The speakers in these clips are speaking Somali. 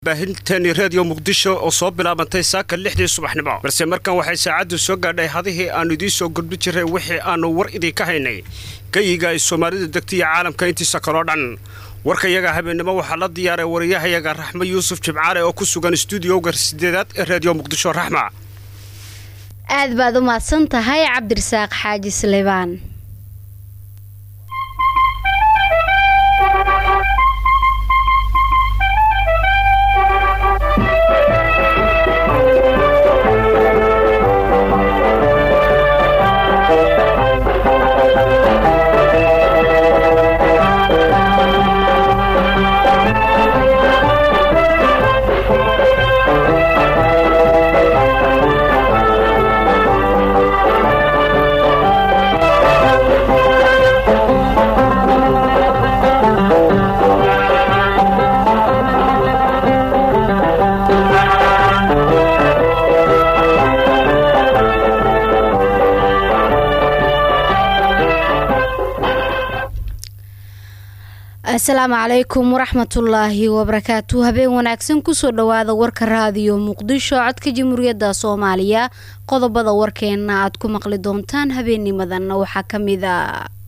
baahinteeni reediyo muqdisho oo soo bilaabantay saaka lixdii subaxnimo balse markan waxay saacaddu soo gaadhay hadihii aannu idiin soo gudbi jiray wixii aannu war idinka haynay geyiga ay soomaalidu degta iyo caalamka intiisa kaloo dhan warkayaga habeennimo waxaa la diyaaray wariyahayaga raxmo yuusuf jimcaale oo ku sugan stuudiyowga sideedaad ee reediyo muqdisho raxma aad baad u mahadsan tahay cabdirasaaq xaaji salebaan asalaamu calaykum waraxmatullaahi wabarakaatu habeen wanaagsan kusoo dhawaada warka raadiyo muqdisho codka jamhuuriyadda soomaaliya qodobada warkeena aad ku maqli doontaan habeennimadan waxaa kamid a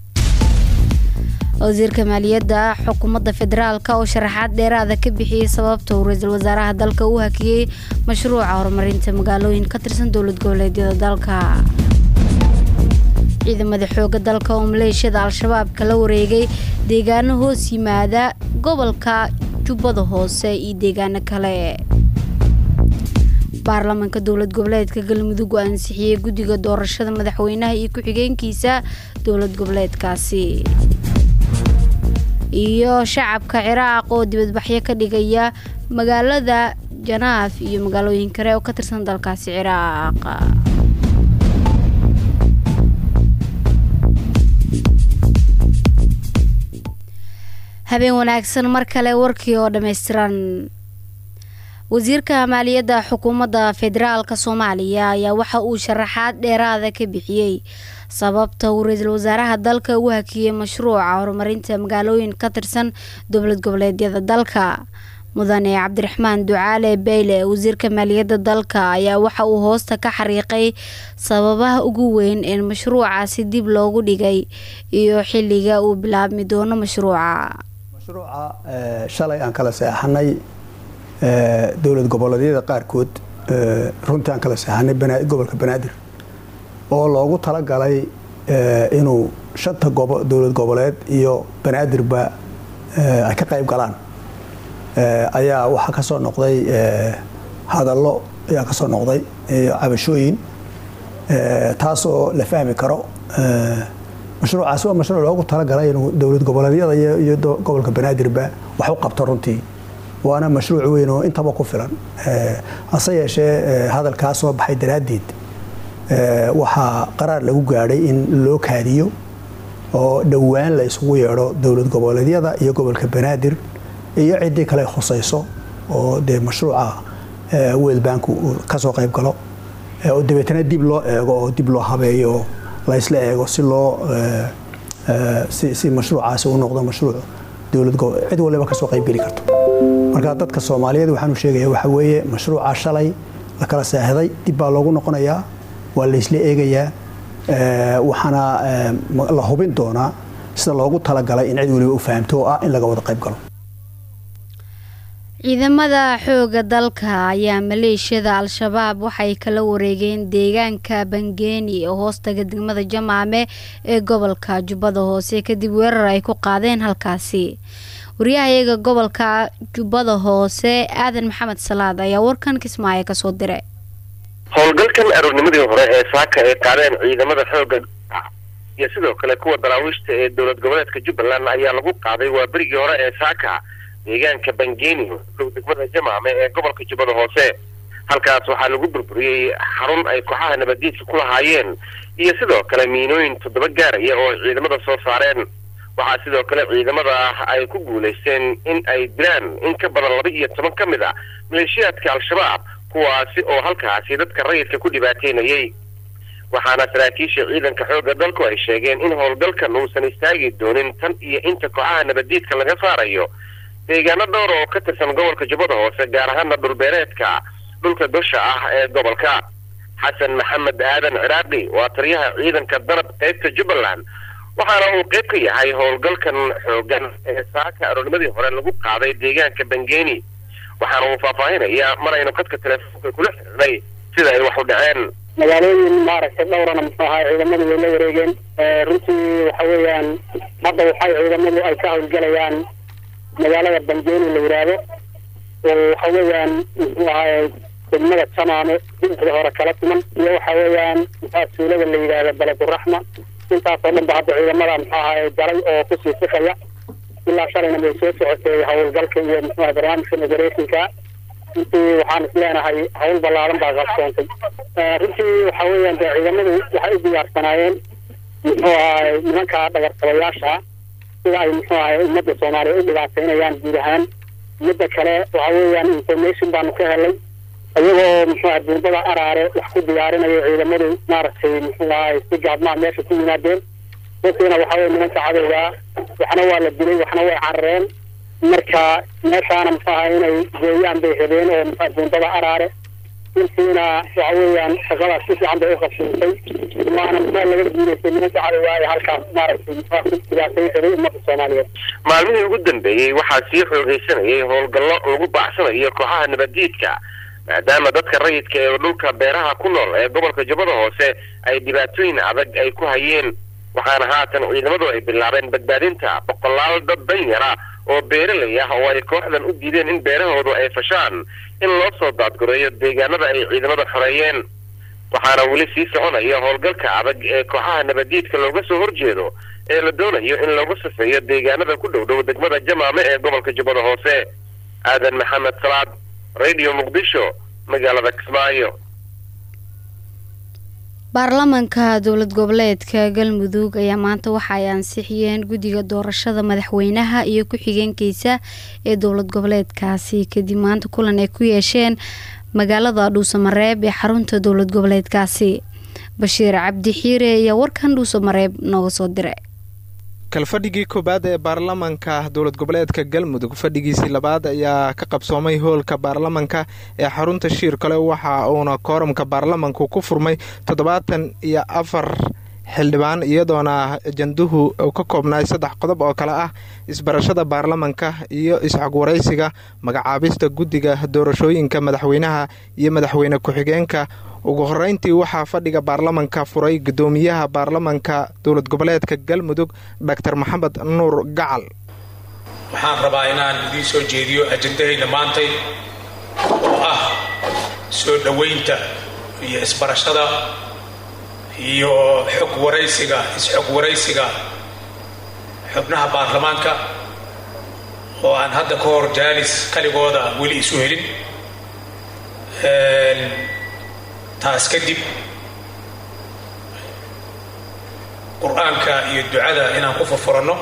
wasiirka maaliyadda xukuumadda federaalk oo sharaxaad dheeraada ka bixiyey sababta uu ra-iisul wasaaraha dalka u hakiyey mashruuca horumarinta magaalooyin ka tirsan dowlad goboleedyada dalka ciidamada xooga dalka oo maleeshiyada al-shabaab kala wareegay deegaano hoos yimaada gobolka jubbada hoose iyo deegaano kale baarlamaanka dowlad goboleedka galmudug oo ansixiyey guddiga doorashada madaxweynaha iyo ku-xigeenkiisa dowlad goboleedkaasi iyo shacabka ciraaq oo dibadbaxyo ka dhigaya magaalada janaaf iyo magaalooyin kale oo ka tirsan dalkaasi ciraaq habeen wanaagsan mar kale warkii oo dhammaystiran wasiirka maaliyadda xukuumadda federaalk soomaaliya ayaa waxa uu sharaxaad dheeraada ka bixiyey sababta uu ra-iisul wasaaraha dalka u hakiyey mashruuca horumarinta magaalooyin ka tirsan dowlad goboleedyada dalka mudane cabdiraxmaan ducaale beyle wasiirka maaliyadda dalka ayaa waxa uu hoosta ka xariiqay sababaha ugu weyn ee mashruucaasi dib loogu dhigay iyo xilliga uu bilaabmi doono mashruuca mashruuca shalay aan kala seexanay dowlad goboleedyada qaarkood runtii aan kala seexanay gobolka banaadir oo loogu talagalay inuu shanta dowlad goboleed iyo banaadirba ay ka qayb galaan ayaa waxaa kasoo noqday hadallo ayaa kasoo noqday cabashooyin taasoo la fahmi karo mashruucaasi waa mashruuc loogu talagalay inuu dowlad goboleedyada iyo gobolka banaadirba wax u qabto runtii waana mashruuc weyn oo intaba ku filan hase yeeshee hadalkaa soo baxay daraaddeed waxaa qaraar lagu gaadhay in loo kaadiyo oo dhowaan la isugu yeedho dowlad goboleedyada iyo gobolka banaadir iyo ciddii kale khusayso oo dee mashruuca world bank kasoo qayb galo oo dabeetana dib loo eego oo dib loo habeeyo oo laysla eego si loo si mashruucaasi u noqdo mashruuc dowlad cid waliba kasoo qaybgeli karto marka dadka soomaaliyeed waxaanu sheegaya waxa weeye mashruuca shalay la kala seexday dib baa loogu noqonayaa waa laysla eegayaa waxaana la hubin doonaa sida loogu talagalay in cid waliba u fahamto oo ah in laga wada qayb galo ciidamada xooga dalka ayaa maleeshiyada al-shabaab waxay kala wareegeen deegaanka bangeeni oo hoostaga degmada jamaame ee gobolka jubbada hoose kadib weerar ay ku qaadeen halkaasi wariyahayaga gobolka jubbada hoose aadan maxamed salaad ayaa warkan kismaayo kasoo diray howlgalkan aroornimadii hore ee saaka ay qaadeen ciidamada xooga iyo sidoo kale kuwa daraawiishta ee dowlad goboleedka jubbaland ayaa lagu qaaday waa berigii hore ee saaka deegaanka bangeeni dhow degmada jamaame ee gobolka jubbada hoose halkaas waxaa lagu burburiyey xarun ay kooxaha nabaddiidka ku lahaayeen iyo sidoo kale miinooyin toddoba gaaraya oo ay ciidamada soo saareen waxaa sidoo kale ciidamada ay ku guulaysteen in ay dilaan in ka badan laba iyo toban ka mid a maleeshiyaadka al-shabaab kuwaasi oo halkaasi dadka rayidka ku dhibaateynayay waxaana saraakiisha ciidanka xoogga dalku ay sheegeen in howlgalkan uusan istaagi doonin tan iyo inta kooxaha nabaddiidka laga saarayo deegaano dhowr oo ka tirsan gobolka jubbada hoose gaar ahaana dhulbeereedka dhulka dusha ah ee gobolka xasan maxamed aadan ciraaqi waa taliyaha ciidanka danab qaybta jubbaland waxaana uu qayb ka yahay howlgalkan xoogan ee saaka aroornimadii hore lagu qaaday deegaanka bangeeni waxaana uu faahfaahinayaa mar aynu khadka telefoonka kula xiriirnay sida ay wax u dhaceen magaalooyin maaragtay dhowrana muxuu ahaa ciidamadu way la wareegeen runtii waxa weeyaan hadda waxay ciidamadu ay ka howlgalayaan magaalada bangeeni la yidhaahdo oo waxa weeyaan muxuu ahaa degmada jamaame dhinacda hore kala tuman iyo waxa weeyaan muxua suulada la yidhaahdo baleduraxma intaasoo dhan ba hadda ciidamada muxuu ahaa galay oo kusii sikaya ilaa shalayna way soo socotay howlgalka iyo muxuu aha barnaamijka operationka runtii waxaan is leenahay hawl ballaaran baa qabsoontay runtii waxa weeyaan dee ciidamadu waxay u diyaarsanaayeen muxuu ahay nimanka dhagartabayaasha sida ay muxuu ahay ummadda soomaaliya u dhibaateynayaan guud ahaan midda kale waxa weeyaan information baanu ka helay iyagoo muxuu ahay buurbada araare wax ku diyaarinayo ciidamadu maaragtay muxuu ahay si gaadmaa meesha ku yimaadeen dadkiina waxa weye nimanka cadowgaa waxna waa la dilay waxna way carareen marka meeshaana muxuu ahay inay gooyaan bay rabeen oo muxua buurbada araare intiina waxa weeyaan shaqadaas si fiican bay u qabsatay waana muxua laga guuleystay nimanka cadowgaa ee halkaas maaragtay muxua ku dhibaateyn rabay ummadda soomaaliyeed maalmihii ugu dambeeyey waxaa sii xoogaysanayay howlgallo lagu baacsanayo kooxaha nabaddiidka maadaama dadka rayidka ee dhulka beeraha ku nool ee gobolka jubbada hoose ay dhibaatooyin adag ay ku hayeen waxaana haatan ciidamadu ay bilaabeen badbaadinta boqolaal dad danyara oo beeralay ah oo ay kooxdan u diideen in beerahoodu ay fashaan in loo soo daadgureeyo deegaanada ay ciidamada xoreeyeen waxaana weli sii soconaya howlgalka adag ee kooxaha nabaddiidka looga soo horjeedo ee la doonayo in lagu safeeyo deegaanada ku dhow dhow degmada jamaame ee gobolka jubbada hoose aadan maxamed salaad radio muqdisho magaalada kismaayo baarlamaanka dowlad goboleedka galmudug ayaa maanta waxa ay ansixiyeen guddiga doorashada madaxweynaha iyo ku-xigeenkiisa ee dowlad goboleedkaasi kadib maanta kulan ay ku yeesheen magaalada dhuusamareeb ee xarunta dowlad goboleedkaasi bashiir cabdi xiire ayaa warkan dhuusamareeb nooga soo diray kalfadhigii koowaad ee baarlamanka dowlad goboleedka galmudug fadhigiisii labaad ayaa ka qabsoomay hoolka baarlamanka ee xarunta shiir kale waxa uuna kooramka baarlamanku ku furmay toddobaatan iyo afar xildhibaan iyadoona ajanduhu uu ka koobnaay saddex qodob oo kale ah isbarashada baarlamanka iyo isxogwaraysiga magacaabista guddiga doorashooyinka madaxweynaha iyo madaxweyne ku-xigeenka ugu horeyntii waxaa fadhiga baarlamanka furay gudoomiyaha baarlamanka dowlad goboleedka galmudug dor maxamed nuur gacal waxaan rabaa inaan idiin soo jeediyo ajandahayna maantay oo ah soo dhoweynta iyo isbarashada iyo xog waraysiga is-xog waraysiga xubnaha baarlamaanka oo aan hadda ka hor jaalis kaligooda weli isu helin taas kadib qur-aanka iyo ducada inaan ku furfuranno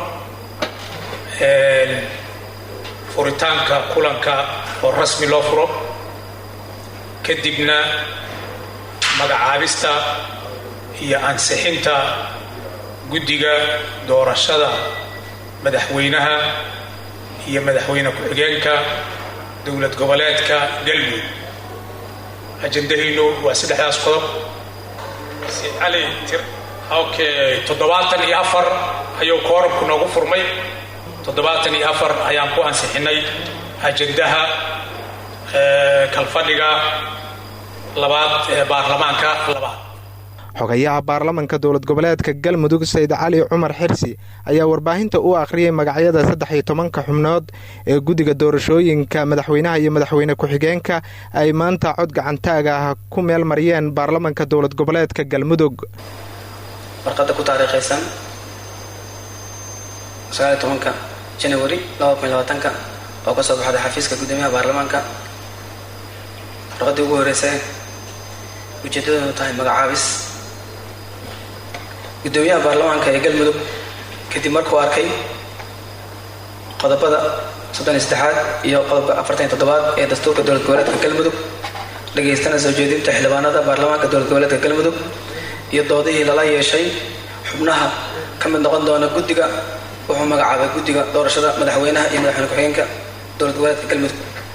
furitaanka kulanka oo rasmi loo furo kadibna magacaabista iyo ansixinta guddiga doorashada madaxweynaha iyo madaxweyne ku-xigeenka dowlad goboleedka galmudug ajandahaynu waa saddexdaas qodob cali tir okay toddobaatan iyo afar ayuu koorabku noogu furmay toddobaatan iyo afar ayaan ku ansixinay ajandaha kalfadhiga labaad ee baarlamaanka labaad xogayaha baarlamanka dowlad goboleedka galmudug sayid cali cumar xirsi ayaa warbaahinta u akhriyay magacyada saddex iyo tobanka xubnood ee guddiga doorashooyinka madaxweynaha iyo madaxweyne ku-xigeenka ay maanta cod gacantaag ah ku meel mariyeen baarlamanka dowlad goboleedka galmudug warqadda ku taariikhaysan sagaaliy tobanka janawari laba kun labaatanka oo ka soo baxday xafiiska guddoomiyaha baarlamaanka warqaddii ugu horreysay ujeeddadoodu tahay magacaabis guddoomiyaha baarlamaanka ee galmudug kadib markuu arkay qodobada soddon iyo saddexaad iyo qodobka afartan iyo toddobaad ee dastuurka dowlad goboleedka galmudug dhageystana soo jeedinta xildhibaanada baarlamaanka dowlad goboleedka galmudug iyo doodihii lala yeeshay xubnaha ka mid noqon doona guddiga wuxuu magacaabay guddiga doorashada madaxweynaha iyo madaxweyne ku-xigeenka dowlad goboleedka galmudug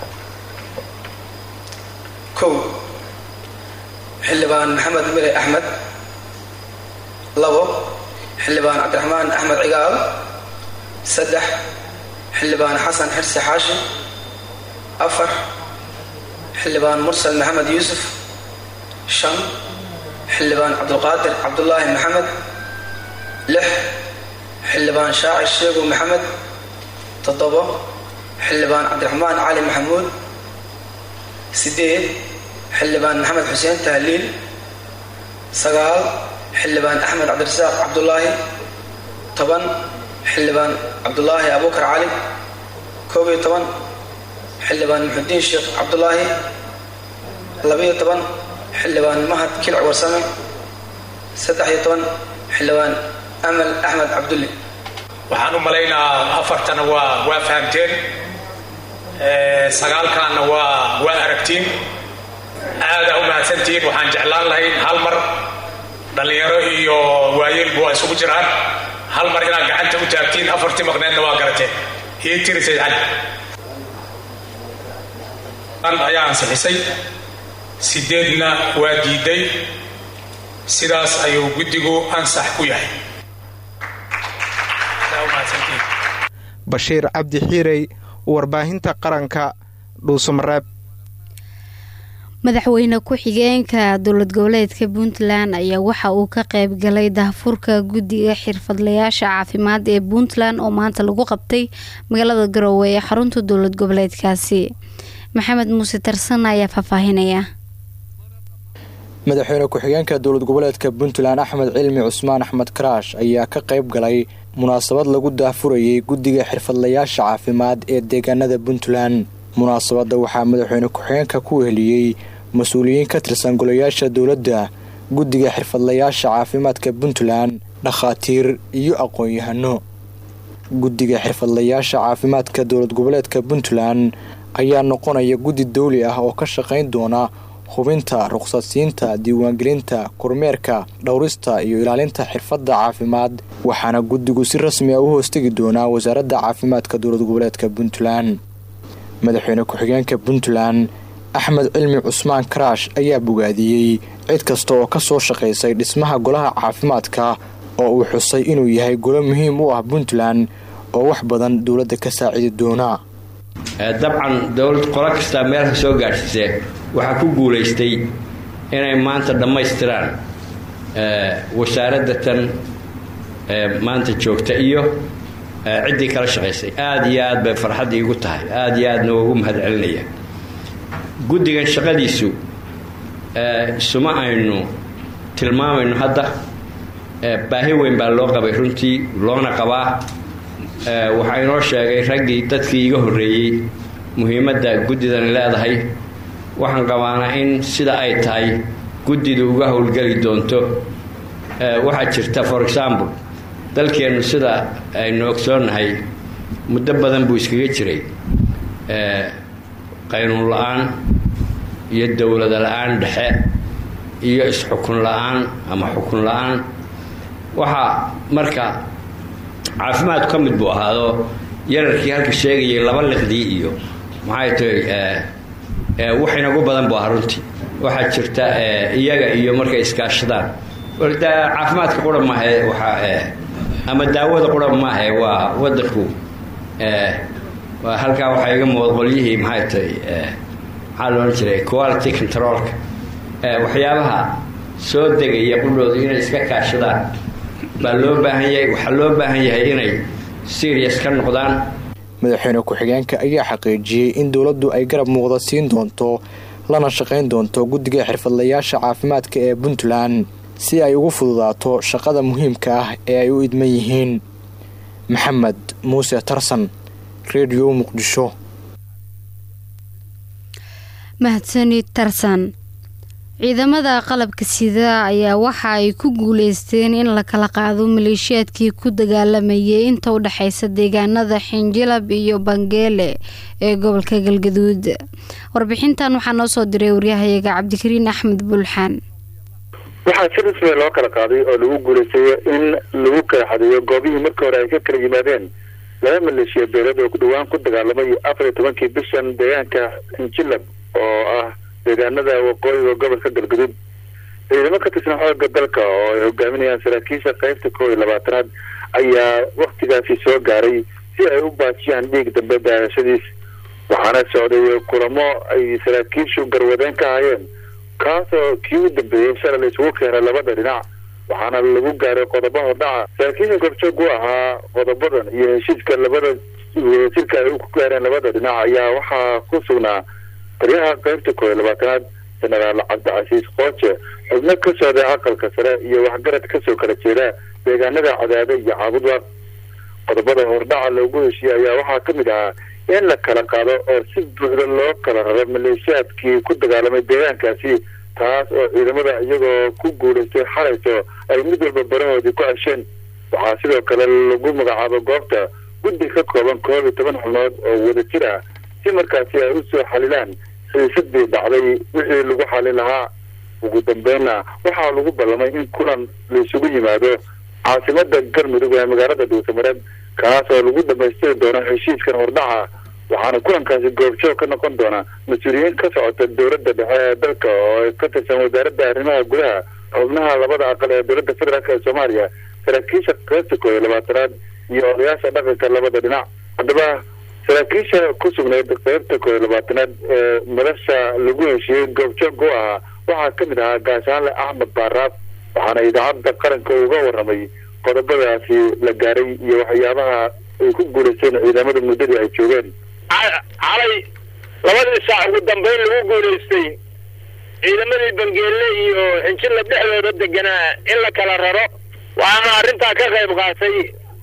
kow xildhibaan maxamed mire axmed labo xildhibaan cabdiraxmaan axmed cigaal saddex xildhibaan xasan xirsi xaashi afar xildhibaan mursal maxamed yuusuf shan xildhibaan cabdulqaadir cabdulaahi maxamed lix xildhibaan shaacir sheegu maxamed toddobo xildhibaan cabdiraxmaan cali maxamuud sideed xildhibaan maxamed xuseen tahliil sagaal xildhibaan axmed cabdirasaaq cabdulaahi toban xildhibaan cabdulaahi abuukar cali koob iyo toban xildhibaan muxudiin sheekh cabdulaahi labiyo toban xildhibaan mahad kilc warsame saddex iyo toban xildhibaan amal axmed cabdulli waxaan u malaynaa afartana waa waa fahamteen sagaalkaanna waa waa aragtiin aadaa u mahadsantihiin waxaan jeclaan lahayn hal mar dhallinyaro iyo waayeelbu waa isugu jiraan hal mar inaad gacanta u taagtiin afartii maqneedna waa garateen ii tirisay cali ayaa ansixisay sideedna waa diiday sidaas ayuu guddigu ansax ku yahay bashiir cabdi xiirey warbaahinta qaranka dhuusamareeb madaxweyne ku-xigeenka dowlad goboleedka puntland ayaa waxa uu ka qayb galay daahfurka guddiga xirfadlayaasha caafimaad ee puntland oo maanta lagu qabtay magaalada garowe ee xarunta dowlad goboleedkaasi maxamed muuse tarsan ayaa faahfaahinaya madaxweyne ku-xigeenka dowlad goboleedka puntland axmed cilmi cusmaan axmed karaash ayaa ka qayb galay munaasabad lagu daahfurayay guddiga xirfadlayaasha caafimaad ee deegaanada puntland munaasabadda waxaa madaxweyne ku-xigeenka ku weheliyey mas-uuliyiin ka tirsan golayaasha dowladda guddiga xirfadlayaasha caafimaadka puntland dhakhaatiir iyo aqoon-yahano guddiga xirfadlayaasha caafimaadka dowlad goboleedka puntland ayaa noqonaya guddi dawli ah oo ka shaqayn doona hubinta ruqsadsiinta diiwaangelinta kormeerka dhowrista iyo ilaalinta xirfadda caafimaad waxaana guddigu si rasmi ah u hoostegi doonaa wasaaradda caafimaadka dowlad goboleedka puntland madaxweyne ku-xigeenka puntland axmed cilmi cusmaan karaash ayaa bogaadiyey cid kasta oo ka soo shaqaysay dhismaha golaha caafimaadka oo uu xusay inuu yahay golo muhiim u ah puntland oo wax badan dowladda ka saacidi doona dabcan dowlad qolo kastaa meelka soo gaadhsiisee waxaa ku guulaystay inay maanta dhammaystiraan wasaaradda tan maanta joogta iyo ciddii kala shaqaysay aada iyo aad bay farxaddii igu tahay aada iyo aadna ugu mahad celinaya guddigan shaqadiisu isuma aynu tilmaamayno hadda baahi weyn baa loo qabay runtii loona qabaa waxaa inoo sheegay raggii dadkii iga horreeyey muhiimadda guddidani leedahay waxaan qabaanaa in sida ay tahay guddidu uga howlgeli doonto waxaa jirta for example dalkeennu sida aynu ogsoonnahay muddo badan buu iskaga jiray qaynuun la-aan iyo dowlada la-aan dhexe iyo is-xukun la-aan ama xukun la-aan waxaa marka caafimaadku ka mid buu ahaado yararkii halka sheegayay laba liqdii iyo maxay tahay wax inagu badan buu ahaa runtii waxaa jirta iyaga iyo markay iskaashadaan caafimaadka qura maahe waxaa ama daawada qura maahe waa wadanku halkaa waxaa iga muuqda qolyihii maxay tahay maxaa loodhan jiray quality controlka waxyaabaha soo degaya qudhooda inay iska kaashadaan baa loo baahan yahay waxaa loo baahan yahay inay serious ka noqdaan madaxweyne ku-xigeenka ayaa xaqiijiyey in dowladdu ay garab muuqda siin doonto lana shaqayn doonto guddiga xirfadlayaasha caafimaadka ee puntland si ay ugu fududaato shaqada muhiimka ah ee ay u idman yihiin maxamed muuse tarsan redio muqdisho mahadsani tarsan ciidamada qalabka sida ayaa waxa ay ku guuleysteen in la kala qaado maleeshiyaadkii ku dagaalamayay inta u dhexeysa deegaanada xinjilab iyo bangeele ee gobolka galgaduud warbixintan waxaa noo soo diray waryahayaga cabdikariin axmed bulxaan waxaa si rasmiya loo kala qaaday oo lagu guulaysayo in lagu kala xadeeyo goobihii markii hore ay ka kala yimaadeen laba maleeshiya beelad oo ku dhawaan ku dagaalamay afar iyo tobankii bishan deegaanka injilab oo ah deegaanada waqooyiga gobolka galgudud ciidamo ka tirsan xooga dalka oo ay hogaaminayaan saraakiisha qaybta koob iyo labaatanaad ayaa waktigaasi soo gaaray si ay u baajiyaan dhiig dambe daadashadiis waxaana socday kulamo ay saraakiishu garwadeen ka hayeen kaasoo kii u dambeeyey shalay la isugu keenay labada dhinac waxaana lagu gaaray qodobo hordhaca saraakiisha gorjoog u ahaa qodobadan iyo heshiiska labada wadajirka ay ku gaareen labada dhinac ayaa waxaa ku sugnaa taliyaha qaybta koob iyo labaatanaad jenaraal cabdicasiis qooje xubno ka socday aqalka sare iyo waxgarad kasoo kala jeeda deegaanada cadaade iyo caabudwaaq qodobada hordhaca loogu heshiiyey ayaa waxaa ka mid ahaa in la kala qaado oo si buuxda loo kala raro maleeshiyaadkii ku dagaalamay deegaankaasi taas oo ciidamada iyagoo ku guulaystay xalayso ay mid walba barahoodii ku cesheen waxaa sidoo kale lagu magacaabo goobta guddi ka kooban koob iyo toban xubnood oo wadajir ah si markaasi ay usoo xalilaan xiisadii dhacday wixii lagu xalin lahaa ugu dambeynna waxaa lagu ballamay in kulan la isugu yimaado caasimada galmudug ee magaalada dhuusamareed kaas oo lagu dhamaystiri doono heshiiskan hordhaca waxaana kulankaasi goobjoog ka noqon doona mas-uuliyiin ka socota dowladda dhexe ee dalka oo ka tirsan wasaaradda arrimaha gudaha xubnaha labada aqal ee dowladda federaalk ee soomaaliya saraakiisha qaybta koob iyo labaatanaad iyo odayaasha dhaqanka labada dhinac haddaba saraakiisha ku sugnayd qaybta koob iyo labaatanaad ee madasha lagu heshiiyey goobjoog u ahaa waxaa ka mid ahaa gaashaanle axmed baaraab waxaana idaacadda qaranka uga warramay qodobadaasi la gaaray iyo waxyaabaha ay ku guulaysteen ciidamada muddadii ay joogeen calay labadii saac ugu dambeyn lagu guulaystay ciidamadii bangeelle iyo xinjilla dhexdooda deganaa in la kala raro waxaana arrintaa ka qayb qaatay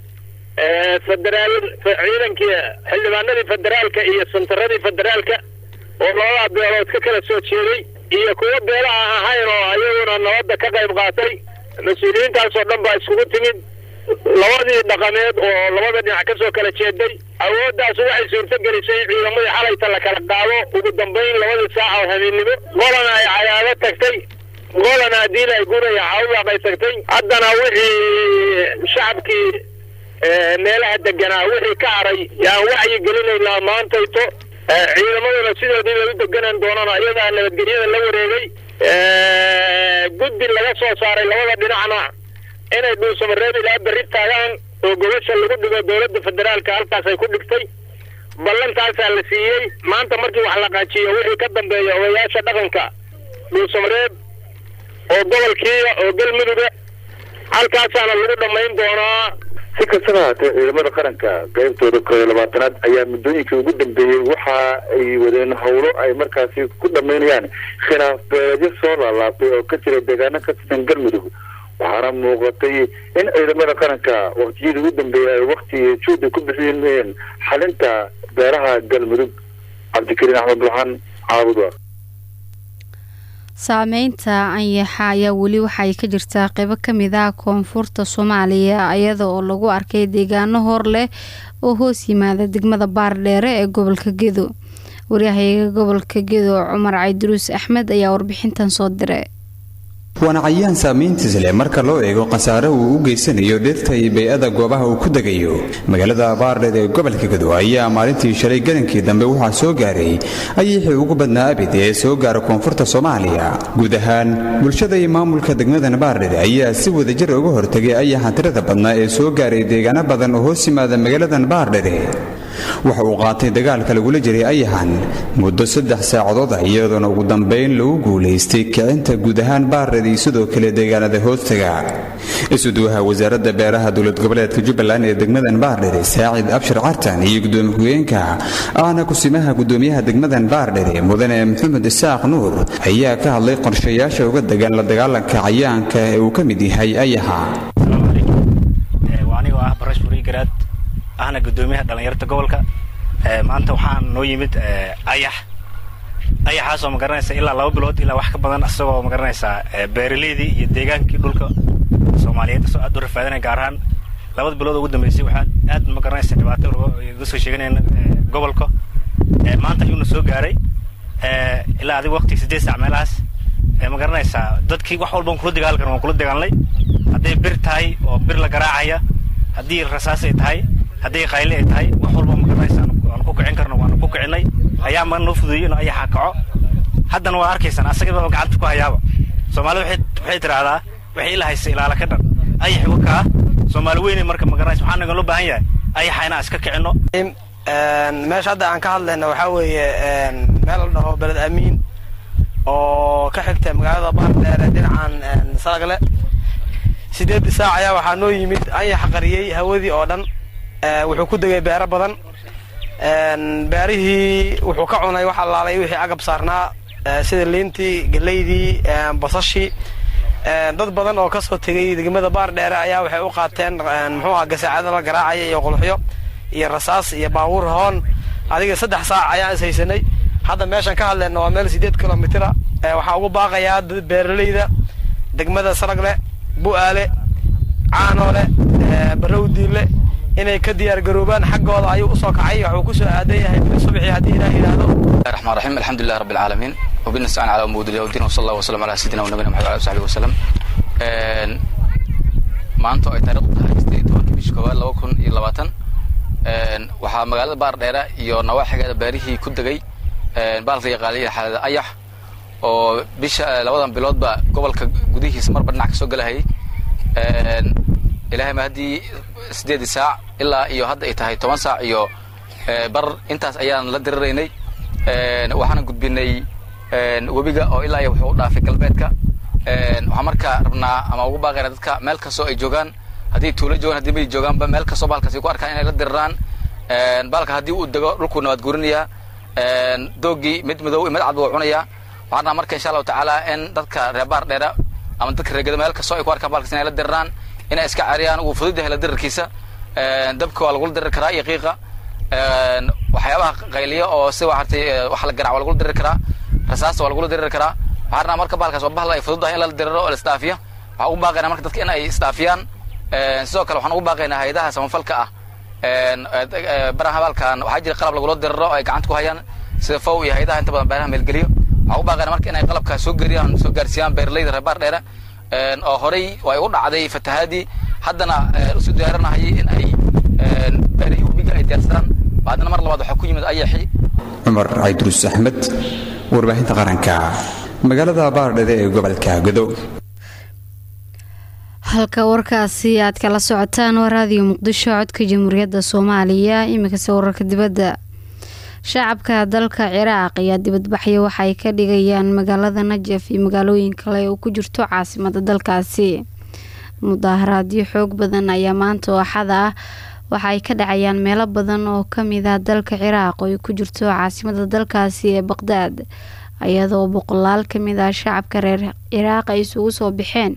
federaal ciidankii xildhibaanadii federaalka iyo santaradii federaalka oo labada beelood ka kala soo jeeday iyo kuwo beelaha ahayn oo ayaguna nabadda ka qayb qaatay mas-uuliyiintaasoo dhan baa iskugu timid labadii dhaqameed oo labada dhinac kasoo kala jeeday awooddaas waxay suurto gelisay in ciidamadii xalayta la kala qaado ugu dambeyn labadii saaca oo habeennimo qolana ay cadaado tagtay qolana haddii ay guraya cawdaaq ay tagtay haddana wixii shacabkii meelaha deganaa wixii ka haray yaan wacyi gelinaynaa maantayto ciidamaduna sidoodii bay u deganaan doonaan iyadaa nabadgelyada la wareegay guddi laga soo saaray labada dhinacna inay dhuusamareeb ilaa berri taagaan oo gobasha lagu dhigo dowladda federaalka halkaas ay ku dhigtay ballantaasaa la siiyey maanta markii wax la qaajiyo wixii ka dambeeya odayaasha dhaqanka dhuusamareeb oo gobolkiiya oo galmuduga halkaasaana lagu dhammayn doonaa si kastaba haatee ciidamada qaranka qaybtooda koob iyo labaatanaad ayaa muddooyinkii ugu dambeeyey waxa ay wadeen howlo ay markaasi ku dhammaynayaan khilaaf beeleedyo soo laalaabtay oo ka jira deegaano ka tirsan galmudug waxaana muuqatay in ciidamada qaranka waqtiyadii ugu dambeeyey ay wakti juudi ku bixiyeen xalinta beeraha galmudug cabdikariin axmed burxaan caabudwa saameynta anyaxa ayaa weli waxay ka jirtaa qeybo kamid ah koonfurta soomaaliya iyada oo lagu arkay deegaano hor leh oo hoos yimaada degmada baardheere ee gobolka gedo waryahayaga gobolka gedo cumar cayduruus axmed ayaa warbixintan soo diray waana cayaan saamayntiis leh marka loo eego khasaare uu u geysanayo dhirta iyo bay-ada goobaha uu ku degayo magaalada baardheed ee gobolka gado ayaa maalintii shalay galankii dambe waxaa soo gaaray ayixii ugu badnaa abid ee soo gaara koonfurta soomaaliya guud ahaan bulshada iyo maamulka degmadan baardheed ayaa si wadajir uga hortegay ayaxa tirada badnaa ee soo gaaray deegaano badan oo hoos yimaada magaaladan baardheede waxa uu qaatay dagaalka lagula jiray ayaxan muddo saddex saacadood ah iyadoona ugu dambayn lagu guulaystay kicinta guud ahaan baardheed iyo sidoo kale deegaanada hoostaga isuduwaha wasaaradda beeraha dowlad goboleedka jubbaland ee degmadan baardhere saacid abshir cartan iyo gudoomiye ku-geenka ahna kusimaha gudoomiyaha degmadan baardhere mudane maxamed isaaq nuur ayaa ka hadlay qorshayaasha uga degan la dagaalanka cayaanka ee uu ka mid yahay ayaxa ahna gudoomiyaha dhallinyarta gobolka maanta waxaan noo yimid ayax ayaxaasoo magaranaysa ilaa laba bilood ilaa wax ka badan isagoo magaranaysaa beeraleydii iyo deegaankii dhulka soomaaliyeed isagoo aad u rafaadanaya gaar ahaan labada bilood ugu dambeysay waxaan aad magaranaysa dhibaato uga soo sheeganayna gobolka maanta ayuuna soo gaaray ilaa adiga waqtiga siddeed saac meelahaas ma garanaysaa dadkii wax walban kula dagaal karan waan kula dagaalnay hadday bir tahay oo bir la garaacaya haddii rasaas ay tahay haddii qayli ay tahay wax walba magaranaysa aan ku kicin karno waanu ku kicinay ayaa ma noo fudueyey inuu ayaxa kaco haddana waa arkaysaan asagaba gacanta ku hayaaba soomaalida waxay tidhaahdaa waxay ila haysa ilaala ka dhan ayax wakaa soomaali weynay marka magaranaysa waxaa naga loo baahan yahay ayaxa inaan iska kicinno meesha hadda aan ka hadlayna waxaa weeye meel la dhaho beled amiin oo ka xigta magaalada baardheere dhinacan salagle sideed saac ayaa waxaa noo yimid ayax qariyey hawadii oo dhan wuxuu ku degay beero badan beerihii wuxuu ka cunay wax allaalay wixii agab saarnaa sida liintii geleydii basashii dad badan oo kasoo tegay degmada baardheere ayaa waxay u qaateen muxuu aha gasaacada la garaacaya iyo qulxyo iyo rasaas iyo baabuur hoon adiga saddex saac ayaan ishaysanay hadda meeshaan ka hadleyna waa meel sideed kilomitra waxaa ugu baaqayaa beeraleyda degmada saragle bu'aale caanoole barowdiile inay ka diyaar garoobaan xaggooda ayuu usoo kacay waxuu kusoo aadan yahay subxii haddii ilaah yidhaahdo الرحمن الرحيم الحمد لله رب العالمين وبنستعين على أمور الدين والدين وصلى الله وسلم على سيدنا ونبينا محمد وعلى آله وصحبه وسلم maanta oo ay taariikhdu tahay sideed iyo tobankii bishii koowaad laba kun iyo labaatan waxaa magaalada baardheere iyo nawaaxigeeda beerihii ku degay baalka yaqaaliya xaalada ayax oo bisha labadan biloodba gobolka gudihiisa marba dhinac ka soo galahayay ilaahay ma haddii sideedii saac ilaa iyo hadda ay tahay toban saac iyo bar intaas ayaan la diriraynay waxaana gudbinay webiga oo ilaa iyo wuxuu u dhaafay galbeedka waxaan markaa rabnaa ama ugu baaqayna dadka meel kastoo ay joogaan haddii tuulo joogaan haddii may joogaanba meel kastoo baalkaas ay ku arkaan inay la diriraan baalka haddii uu dego dhulkuu nabaad guurinayaa doogii mid madow iyo mid cad buu cunayaa waxaan rabnaa marka insha allahu tacaala in dadka reer baar dheera ama dadka reegada meel kastoo ay ku arkaan baalkaas inay la diriraan inay iska cariyaan uu fudud yahay la dirirkiisa dabka waa lagula dirir karaa iyo qiiqa waxyaabaha qayliya oo si waxartay wax la garaac waa lagula diriri karaa rasaasta waa lagula diriri karaa waxaan rabnaa marka baalkaas waa bahal ay fududahay in la diriro oo la isdhaafiyo waxaan ugu baaqaynaa marka dadka in ay isdhaafiyaan sidoo kale waxaan ugu baaqaynaa hayadaha samafalka ah baraha baalkan waxaa jira qalab lagula diriro oo ay gacanta ku hayaan sida fow iyo hayadaha inta badan beeraha meelgeliyo waxaan ugu baaqaynaa marka in ay qalabkaas soo geriyaan soo gaarsiiyaan beeraleyda reer baar dheere oo horey ay u dhacday fatahaadii haddana isu diyaarinahayay in ay beerihii webiga ay diyaarsadaan haddana mar labaad waxaa ku yimid ayaxi cumar caydruus axmed warbaahinta qaranka magaalada baardhede ee gobolka godow halka warkaasi aad kala socotaan waa raadiyo muqdisho codka jamhuuriyadda soomaaliya iminkase wararka dibadda shacabka dalka ciraaq ayaa dibadbaxyo waxay ka dhigayaan magaalada najaf iyo magaalooyin kale oo ku jirto caasimada dalkaasi mudaaharaadyo xoog badan ayaa maanta oo axada ah waxa ay ka dhacayaan meelo badan oo kamid ah dalka ciraaq oo ay ku jirto caasimada dalkaasi ee baqdaad iyadoo boqolaal kamid ah shacabka reer ciraaq ay isugu soo baxeen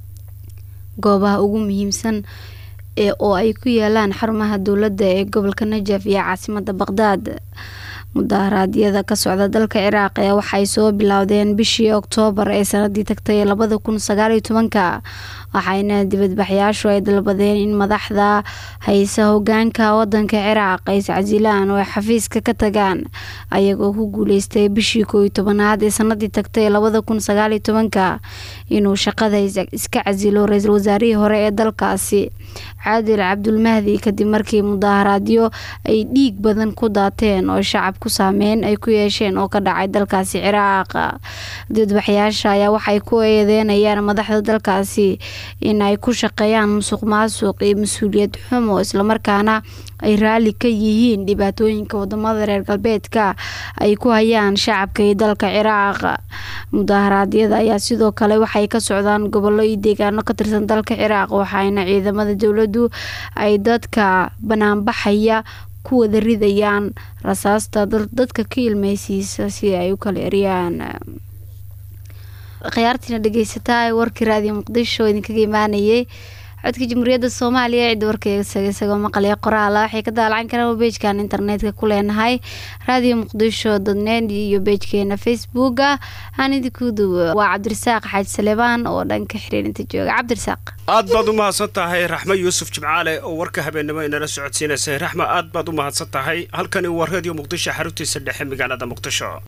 goobaha ugu muhiimsan ee oo ay ku yaalaan xarumaha dowladda ee gobolka najaf iyo caasimada baqdaad mudaharaadyada ka socda dalka ciraaq ayaa waxay soo bilowdeen bishii oktoobar ee sanadii tagtay labada kun sagaaliyo tobanka waxayna dibadbaxyaashu ay dalbadeen in madaxda haysa hogaanka wadanka ciraaq ay iscasilaan oo ay xafiiska ka tagaan ayagoo ku guuleystay bishii kooiyo tobanaad ee sanadii tagtay labada kun sagaaliyo tobanka inuu shaqada iska casilo ra-iisul wasaarihii hore ee dalkaasi caadil cabdulmahdi kadib markii mudaaharaadyo ay dhiig badan ku daateen oo shacabku saameyn ay ku yeesheen oo ka dhacay dalkaasi ciraaq dibadbaxyaasha ayaa waxay ku eedeynayaan madaxda dalkaasi in ay ku shaqeeyaan musuq maasuq iyo mas-uuliyad xumo islamarkaana ay raali ka yihiin dhibaatooyinka wadamada reer galbeedka ay ku hayaan shacabka iyo dalka ciraaq mudaharaadyada ayaa sidoo kale waxay ka socdaan gobollo iyo deegaano ka tirsan dalka ciraaq waxaana ciidamada dowladdu ay dadka banaanbaxaya ku wada ridayaan rasaasta dadka ka ilmeysiisa si ay u kala eriyaan khiyaartiina dhegeysataa warkii raadiyo muqdisho oo idinkaga imaanayay codka jamhuuriyadda soomaaliya cidda warkayga isagoo maqlaya qoraala waxay ka daalacan karaan beejkan internetka ku leenahay raadiyo muqdisho dotnet iyo beejkeena facebooka hanidikudu waa cabdirasaaq xaaji saleebaan oo dhanka xiriirinta jooga cabdirasaaq aad baad u mahadsan tahay raxmo yuusuf jimcaale oo warka habeennimo inala socodsiinaysay raxmo aad baad u mahadsan tahay halkani waa radio muqdisho xaruntiisa dhexe magaalada muqdisho